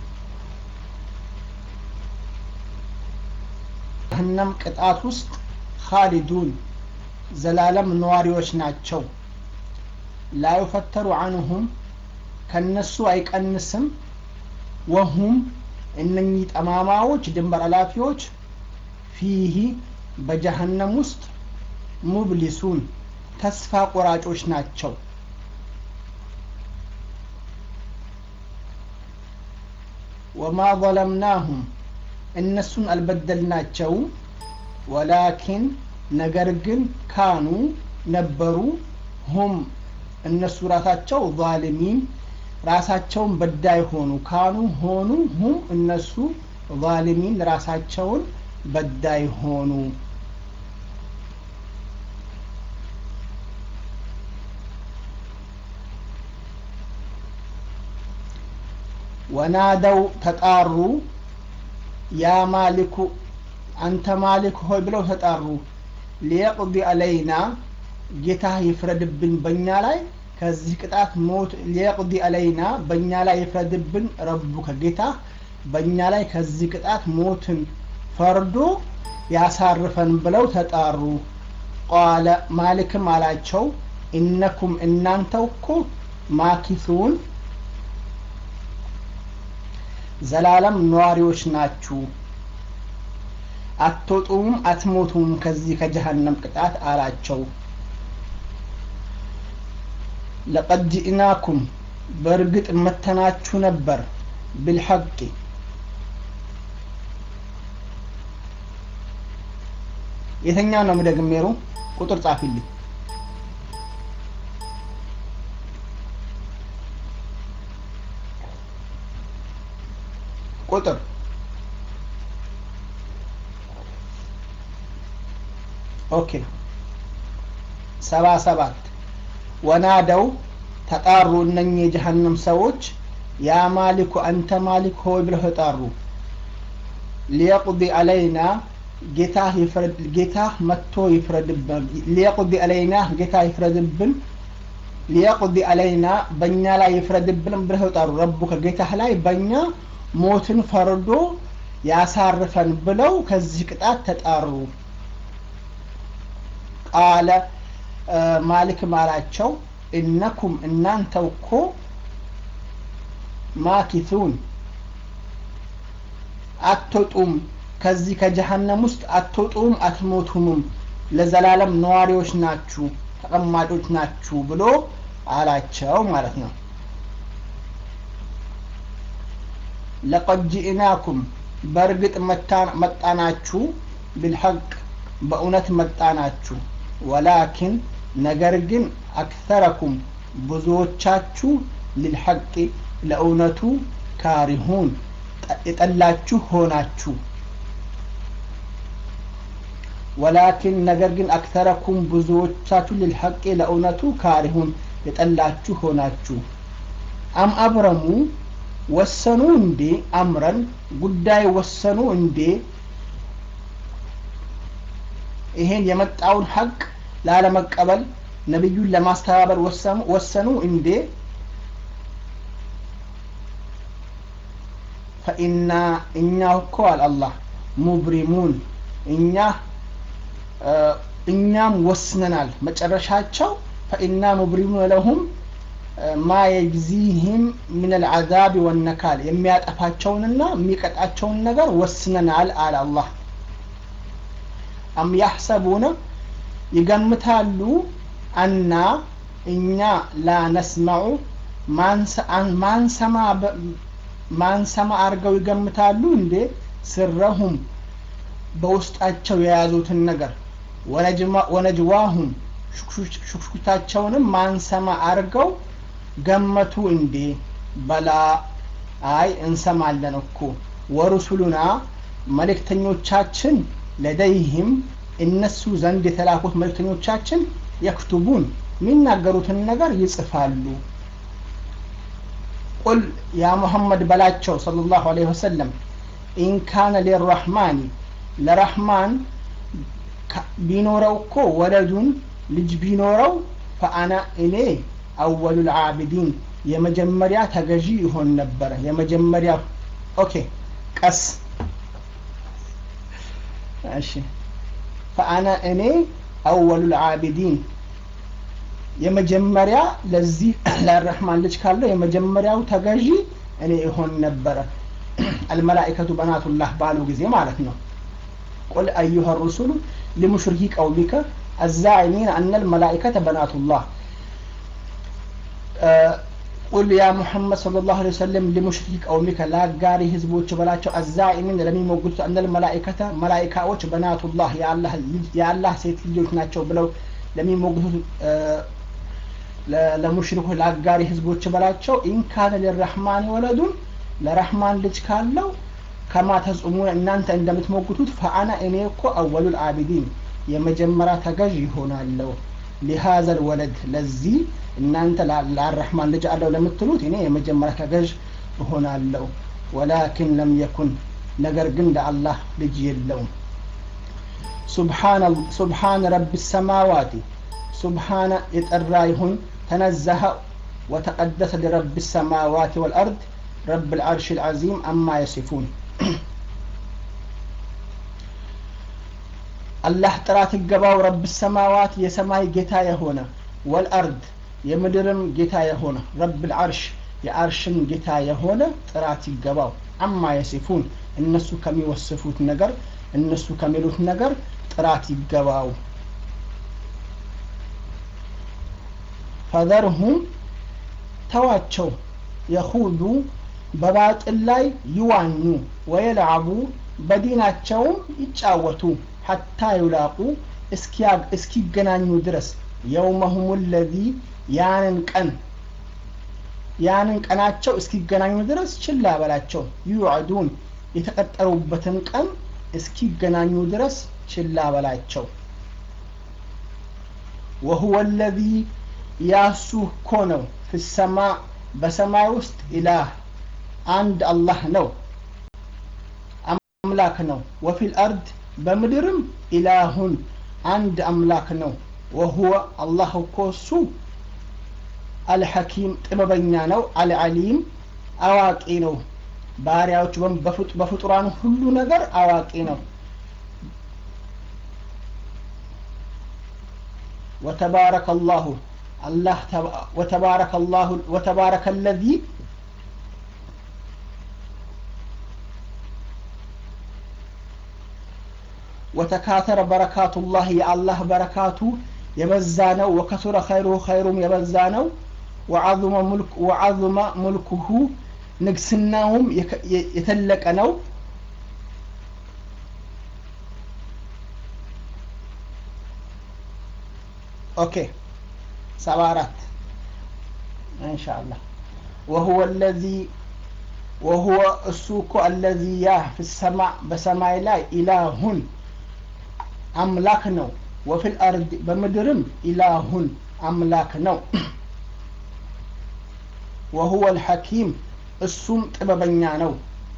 ጀሀነም ቅጣት ውስጥ ካሊዱን ዘላለም ነዋሪዎች ናቸው። ላዩፈተሩ አንሁም ከነሱ አይቀንስም። ወሁም እነኚህ ጠማማዎች ድንበር አላፊዎች ፊህ በጀሀነም ውስጥ ሙብሊሱን ተስፋ ቆራጮች ናቸው። ወማ ዘለምናሁም እነሱን አልበደልናቸው ወላኪን ነገር ግን ካኑ ነበሩ ሁም እነሱ ራሳቸው ዛሊሚን ራሳቸውን በዳይ ሆኑ ካኑ ሆኑ ሁም እነሱ ዛሊሚን ራሳቸውን በዳይ ሆኑ ወናደው ተጣሩ ያ ማሊኩ አንተ ማሊክ ሆይ ብለው ተጣሩ ሊየቅዲ አለይና ጌታ ይፍረድብን በእኛ ላይ ከዚህ ቅጣት ሞት ሊየቅዲ አለይና በእኛ ላይ ይፍረድብን ረቡ ከጌታ በእኛ ላይ ከዚህ ቅጣት ሞትን ፈርዶ ያሳርፈን ብለው ተጣሩ ቃለ ማሊክም አላቸው ኢነኩም እናንተው እኮ ማኪሱን ዘላለም ነዋሪዎች ናችሁ አትወጡም አትሞቱም ከዚህ ከጀሃነም ቅጣት አላቸው ለቀድ ጅእናኩም በእርግጥ መተናችሁ ነበር ብልሐቅ የተኛ ነው ምደግሜሩ ቁጥር ጻፊልኝ ቁጥር ኦኬ ሰባ ሰባት ወናደው ተጣሩ እነኚህ የጀሃነም ሰዎች ያ ማሊኩ አንተ ማሊክ ሆይ ብለው ተጣሩ ሊየቅዲ አለይና ጌታ ጌታ መጥቶ ይፍረድብን ሊየቅዲ አለይና ጌታ ይፍረድብን ሊየቅዲ አለይና በእኛ ላይ ይፍረድብን ብለው ተጣሩ ረቡ ከጌታህ ላይ በእኛ ሞትን ፈርዶ ያሳርፈን ብለው ከዚህ ቅጣት ተጣሩ ቃለ ማሊክም አላቸው እነኩም እናንተው እኮ ማኪቱን አትወጡም ከዚህ ከጀሃነም ውስጥ አትወጡም አትሞቱምም ለዘላለም ነዋሪዎች ናችሁ ተቀማጮች ናችሁ ብሎ አላቸው ማለት ነው ለቀድ ጅእናኩም በእርግጥ መጣናችሁ ብልሐቅ በእውነት መጣናችሁ ወላኪን ነገር ግን አክተረኩም ብዙዎቻችሁ ልልሐቅ ለእውነቱ ካሪሁን የጠላችሁ ሆናችሁ ወላኪን ነገር ግን አክተረኩም ብዙዎቻችሁ ልልሐቅ ለእውነቱ ካሪሁን የጠላችሁ ሆናችሁ አም አብረሙ ወሰኑ እንዴ አምረን ጉዳይ ወሰኑ እንዴ ይሄን የመጣውን ሀቅ ላለመቀበል ነቢዩን ለማስተባበል ወሰኑ እንዴ ፈኢና እኛ እኮ አል አላህ ሙብሪሙን እኛ እኛም ወስነናል መጨረሻቸው ፈኢና ሙብሪሙን ለሁም ማ የጅዚህም ምን አልዓዛብ ወነካል የሚያጠፋቸውንና የሚቀጣቸውን ነገር ወስነናል አለ አላህ አም ያሕሰቡነ ይገምታሉ አና እኛ ላ ነስመዑ ማንሰማ አርገው ይገምታሉ እንዴ ስረሁም በውስጣቸው የያዙትን ነገር ወነጅዋሁም ሹክሹክታቸውንም ማንሰማ አርገው ገመቱ እንዴ በላ አይ እንሰማለን እኮ ወሩሱሉና መልእክተኞቻችን ለደይህም እነሱ ዘንድ የተላኩት መልእክተኞቻችን የክቱቡን የሚናገሩትን ነገር ይጽፋሉ ቁል ያ ሙሐመድ በላቸው صلى الله عليه وسلم ኢን ካነ ሊራሕማን ለራሕማን ቢኖረው እኮ ወለዱን ልጅ ቢኖረው ፈአና እኔ አወሉ ልዓቢዲን የመጀመሪያ ተገዢ ይሆን ነበረ የመጀመሪያ ኦኬ ቀስ እሺ ፈአና እኔ አወሉ ልዓቢዲን የመጀመሪያ ለዚህ ለረሕማን ልጅ ካለው የመጀመሪያው ተገዢ እኔ ይሆን ነበረ አልመላኢከቱ በናቱላህ ባሉ ጊዜ ማለት ነው ቁል አዩሃ ሩሱሉ ሊሙሽሪኪ ቀውሚከ አዛዒሚን አነ ልመላኢከተ በናቱላህ ቁል ያ ሙሐመድ صلى الله عليه وسلم لمشرك ቀውሚከ ለአጋሪ ህዝቦች በላቸው አዛኢሚን ለሚሞግቱት አነ ልመላኢከተ መላኢካዎች በናቱላህ የአላህ ሴት ልጆች ናቸው ብለው ለሚሞግቱት ለሙሽሪኮች ለአጋሪ ህዝቦች በላቸው ኢንካነ ሊረሕማን ወለዱን ለረሕማን ልጅ ካለው ከማ ተጽሙን እናንተ እንደምትሞግቱት ፈአና እኔ እኮ አወሉል አቢዲን የመጀመሪያ ተገዥ ይሆናለሁ ሊሃዘል ወለድ ለዚህ እናንተ ለአረሕማን ልጅ አለው ለምትሉት እኔ የመጀመሪያ ተገዥ እሆናለሁ ወላኪን ለም የኩን ነገር ግን ለአላህ ልጅ የለውም ሱብሓነ ረቢ ሰማዋቲ ሱብሓነ የጠራ ይሁን ተነዘኸ ወተቀደሰ ሊረቢ ሰማዋት ወልአርድ ረብ ልዓርሽ ልዓዚም አማ የሲፉን አላህ ጥራት ይገባው ረብ ሰማዋት የሰማይ ጌታ የሆነ ወልአርድ የምድርም ጌታ የሆነ ረብል አርሽ የአርሽም ጌታ የሆነ ጥራት ይገባው አማ የሲፉን እነሱ ከሚወስፉት ነገር እነሱ ከሚሉት ነገር ጥራት ይገባው ፈዘርሁም ተዋቸው የኹዱ በባጥል ላይ ይዋኙ ወየልዓቡ በዲናቸውም ይጫወቱ ሐታ ይውላቁ እስኪገናኙ ድረስ የውመሁም ለዚ ያንን ቀን ያንን ቀናቸው እስኪገናኙ ድረስ ችላ በላቸው ዩዕዱን የተቀጠሩበትን ቀን እስኪገናኙ ድረስ ችላ በላቸው ወሁወ ለዚ ያሱ እኮ ነው ፍሰማ በሰማይ ውስጥ ኢላህ አንድ አላህ ነው አምላክ ነው ወፊል አርድ በምድርም ኢላሁን አንድ አምላክ ነው ወሁወ አላህ እኮ እሱ አልሐኪም ጥበበኛ ነው አልዓሊም አዋቂ ነው ባሪያዎች በፍጡራን ሁሉ ነገር አዋቂ ነው وتبارك الله الله وتبارك الله وتبارك الذي وتكاثر بركات الله يا الله بركاته يبزانو وكثر خيره خيرم يبزانو وعظم ملك وعظم ملكه نقسناهم يتلك نو اوكي سبارات ان شاء الله وهو الذي وهو السوق الذي ياه في السماء بسماء لا إله أملاك نو وفي الأرض بمدرم إله أملاك نو وهو الحكيم السوم طببኛ ነው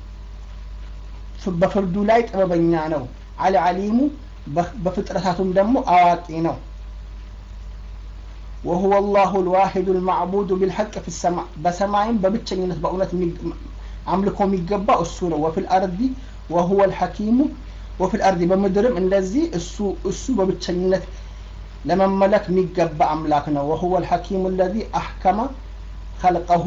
በፍርዱ ላይ ጥበበኛ ነው አልዓሊሙ በፍጥረታቱም ደግሞ አዋቂ ነው وهو الله الواحد المعبود بالحق في السماء بسماء ببتشنينت بأونت አምልኮ የሚገባ እሱ ነው ወፊል አርዲ ወሁወ ልሐኪሙ ወፊል አርዲ በምድርም እንደዚህ እሱ እሱ በብቸኝነት ለመመለክ የሚገባ አምላክ ነው ወሁወ ልሐኪሙ ለዚ አሕከመ ኸልቀሁ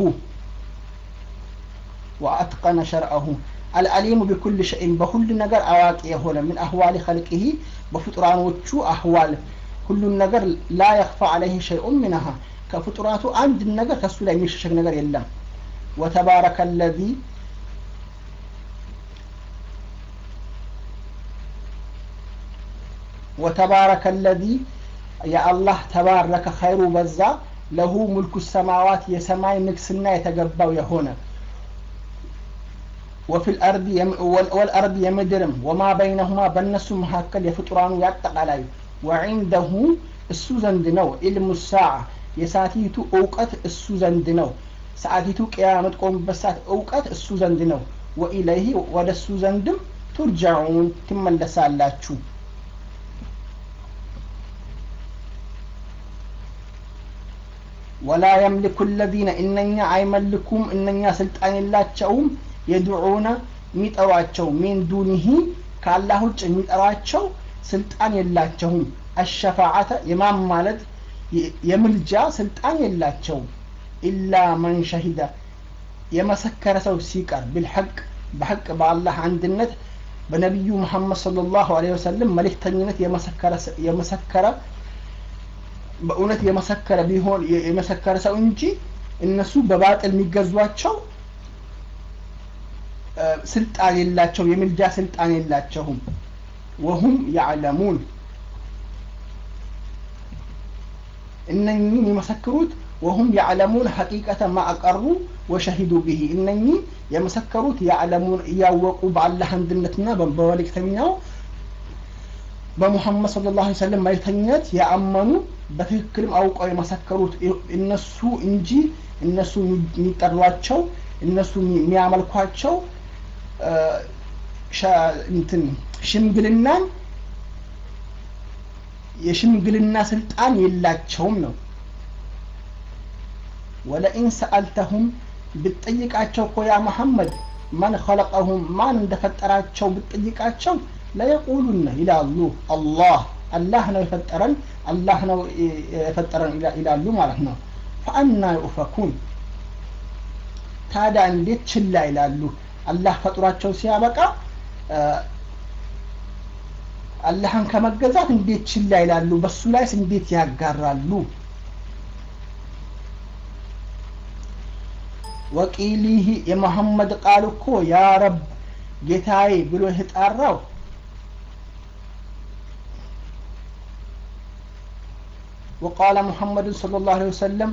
ወአትቀነ ሸርዐሁ አልአሊሙ ቢኩል ሸይን በሁሉ ነገር አዋቂ የሆነ ምን አህዋሊ ኸልቅሂ በፍጡራኖቹ አህዋል ሁሉን ነገር ላ የኽፋ አለይህ ሸይኡን ሚንሃ ከፍጡራቱ አንድ ነገር ከእሱ ላይ የሚሸሸግ ነገር የለም وتبارك الذي وتبارك الذي يا الله تبارك خير بزا له ملك السماوات يسماي نكسنا يتقبوا يهونا وفي الأرض يم والأرض يمدرم وما بينهما بنس مهكل يفطران يتقلاي وعنده السوزن دنو علم الساعة يساتيتو أوقت السوزن دنو ሰዓቲቱ ቅያ የምትቆምበት ሰዓት እውቀት እሱ ዘንድ ነው ወኢለይህ ወደ እሱ ዘንድም ቱርጃዑን ትመለሳላችሁ ወላ የምልኩ ለዚነ እነኛ አይመልኩም እነኛ ስልጣን የላቸውም የድዑነ የሚጠሯቸው ሚን ዱኒሂ ከአላህ ውጭ የሚጠሯቸው ስልጣን የላቸውም አሸፋዓተ የማን ማለት የምልጃ ስልጣን የላቸውም ኢላ መን ሸሂደ የመሰከረ ሰው ሲቀር ቢልሐቅ በሐቅ በአላህ አንድነት በነቢዩ ሙሐመድ ሰለላሁ ዐለይሂ ወሰለም መልእክተኝነት የመሰከረ በእውነት የመሰከረ ቢሆን የመሰከረ ሰው እንጂ እነሱ በባጥል የሚገዟቸው ስልጣን የላቸው የምልጃ ስልጣን የላቸውም ወሁም ያዕለሙን እነኚህ የሚመሰክሩት وهم يعلمون حقيقة ما أقروا وشهدوا به إنني يمسكروت يعلمون يوقوا بالله عندنا بمبالك تمناو በሙሐመድ ስለ ላ ሰለም መልክተኝነት ያአመኑ በትክክልም አውቀው የመሰከሩት እነሱ እንጂ እነሱ የሚጠሯቸው እነሱ የሚያመልኳቸው እንትን ሽምግልናን የሽምግልና ስልጣን የላቸውም ነው ወለኢን ሰአልተሁም ብትጠይቃቸው እኮ ያ መሐመድ መን ኸለቀሁም ማን እንደፈጠራቸው ብትጠይቃቸው ለየቁሉነ ይላሉ አላህ አላህ ነው የፈጠረን አላህ ነው የፈጠረን ይላሉ ማለት ነው ፈአና ዩፈኩን ታዲያ እንዴት ችላ ይላሉ አላህ ፈጥሯቸው ሲያበቃ አላህን ከመገዛት እንዴት ችላ ይላሉ በሱ ላይስ እንዴት ያጋራሉ ወቂሊህ የመሐመድ ቃል እኮ ያ ረብ ጌታዬ ብሎ የተጣራው وقال محمد صلى الله عليه وسلم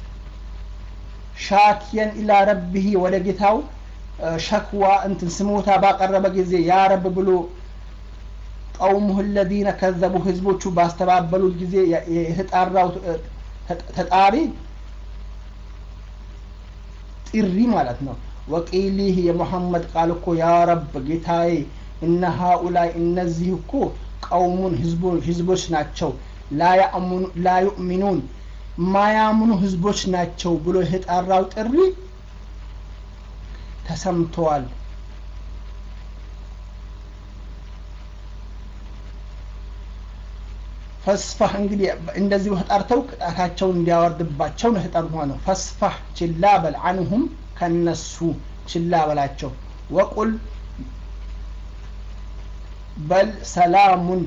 شاكيا إلى ربه ولقيته ሸክዋ እንትን ስሞታ ባቀረበ ጊዜ ያ ረብ ብሎ ቀውሙህ ለዚነ ከዘቡ ህዝቦቹ ባስተባበሉት ጊዜ የተጣራው ተጣሪ ጥሪ ማለት ነው ወቂሊህ የሙሐመድ ቃል እኮ ያ ረብ ጌታዬ እነ ሃኡላይ እነዚህ እኮ ቀውሙን ህዝቦች ናቸው ላ ዩእሚኑን ማያምኑ ህዝቦች ናቸው ብሎ የተጣራው ጥሪ ተሰምተዋል ፈስፋህ እንግዲህ እንደዚሁ ተጣርተው ቅጣታቸውን እንዲያወርድባቸው ነው የተጠሩ ነው ፈስፋህ ችላ በል አንሁም ከነሱ ችላ በላቸው ወቁል በል ሰላሙን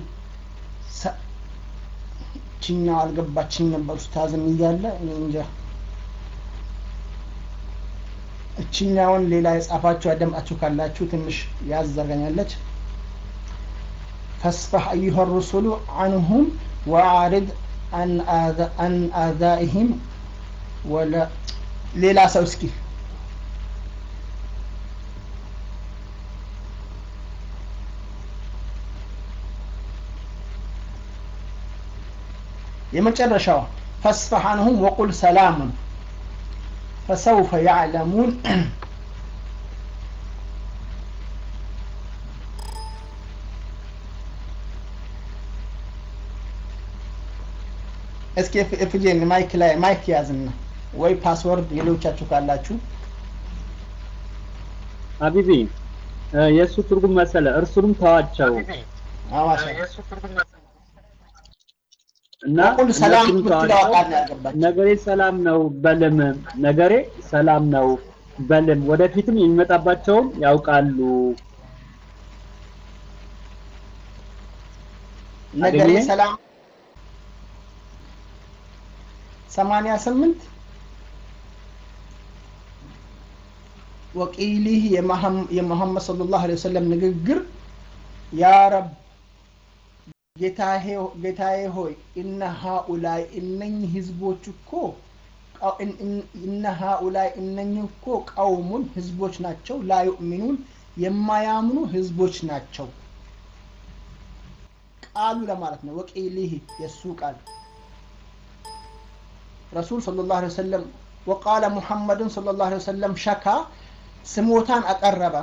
ችኛው አልገባችኝ ነበር ኡስታዝም እያለ እንጃ እችኛውን ሌላ የጻፋችሁ ያደምጣችሁ ካላችሁ ትንሽ ያዘርገኛለች ፈስፈህ አዩሃ ሩሱሉ አንሁም ወአሪድ አን አዛኢህም ወለ ሌላ ሰው እስኪ የመጨረሻው ፈስፈህ አንሁም ወቁል ሰላሙን فسوف يعلمون እስኪ ኤፍጄን ማይክ ላይ ማይክ ያዝና ወይ ፓስወርድ ሌሎቻችሁ ካላችሁ ሀቢቢ የእሱ ትርጉም መሰለ እርሱንም ተዋቸው አዋሻ እና ወቁል ሰላም እነሱንም ብትለው ተዋቸው ቃል ነው ያገባቸው ነገሬ ሰላም ነው በልም ነገሬ ሰላም ነው በልም ወደፊትም የሚመጣባቸውን ያውቃሉ ነገሬ አገኘ? ሰላም ሰማንያ ስምንት ወቂሊህ የመሐም- የሙሐመድ ሰለላሁ ዐለይሂ ወሰለም ንግግር ያ ረብ ጌታዬ- ጌታዬ ሆይ እነ ሃኡላይ እነኝህ ህዝቦች እኮ ቀው- እን- እን- እነ ሃኡላይ እነኝህ እኮ ቀውሙን ህዝቦች ናቸው ላ ዩእሚኑን የማያምኑ ህዝቦች ናቸው ቃሉ ለማለት ነው ወቂሊህ የእሱ ቃል ረሱል ሰለላሁ ዐለይሂ ወሰለም ወቃለ ሙሐመድን ሰለላሁ ዐለይሂ ወሰለም ሸካ ስሞታን አቀረበ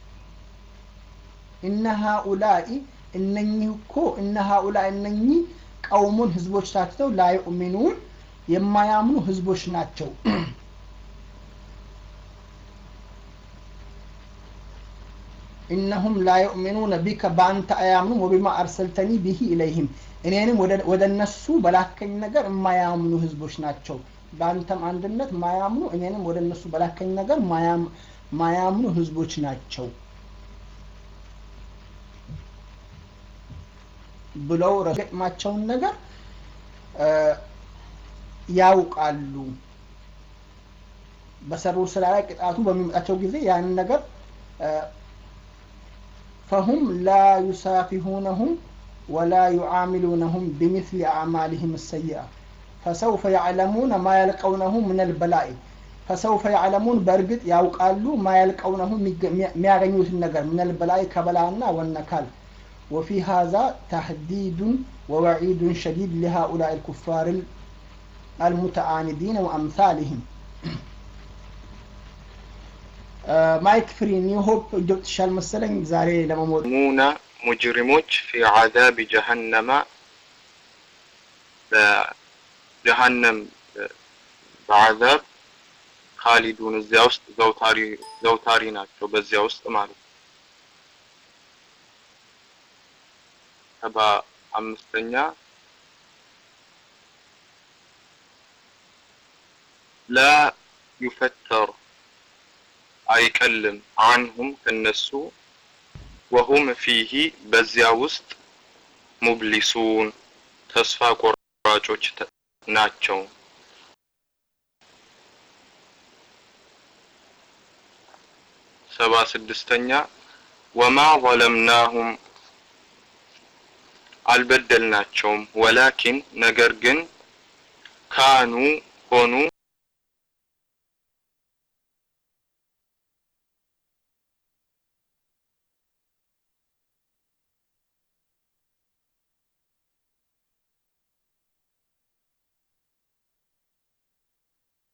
እነ ሃኡላኢ እነኚህ እኮ እነ ሃኡላ እነኚህ ቀውሙን ህዝቦች ናቸው ላ ዩእሚኑን የማያምኑ ህዝቦች ናቸው እነሁም ላ ዩእሚኑነ ቢከ በአንተ አያምኑም ወቢማ አርሰልተኒ ቢሂ ኢለይህም እኔንም ወደ- ወደ እነሱ በላከኝ ነገር የማያምኑ ህዝቦች ናቸው በአንተም አንድነት ማያምኑ እኔንም ወደ እነሱ በላከኝ ነገር ማያም- ማያምኑ ህዝቦች ናቸው ብለው ረገጥማቸውን ነገር እ፣ ያውቃሉ በሰሩ ስራ ላይ ቅጣቱ በሚመጣቸው ጊዜ ያንን ነገር እ፣ فهم لا يسافهونهم ولا يعاملونهم بمثل أعمالهم السيئة فسوف يعلمون ما يلقونه من البلاء فسوف يعلمون برقد يوقالوا ما يلقونه ما يغنيوت النجر من البلاء كبلانا والنكال وفي هذا تهديد ووعيد شديد لهؤلاء الكفار المتعاندين وأمثالهم ማይክ ፍሪ ኒው ሆፕ ገብትሻል መሰለኝ ዛሬ ለመሞት ሙና ሙጅሪሞች ፊ ዓዛብ ጀሀነመ በጀሀነም በዓዛብ ካሊዱን እዚያ ውስጥ ዘውታሪ ዘውታሪ ናቸው በዚያ ውስጥ ማለት ነው። ተባ አምስተኛ ላ ዩፈተር አይቀልም አንሁም ከነሱ ወሁም ፊሂ በዚያ ውስጥ ሙብሊሱን ተስፋ ቆራጮች ናቸው። ሰባ ስድስተኛ ወማ ዘለምናሁም አልበደልናቸውም፣ ወላኪን ነገር ግን ካኑ ሆኑ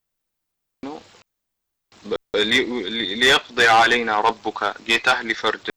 ሊየቅضي علينا ربك ጌታህ ሊፈርድ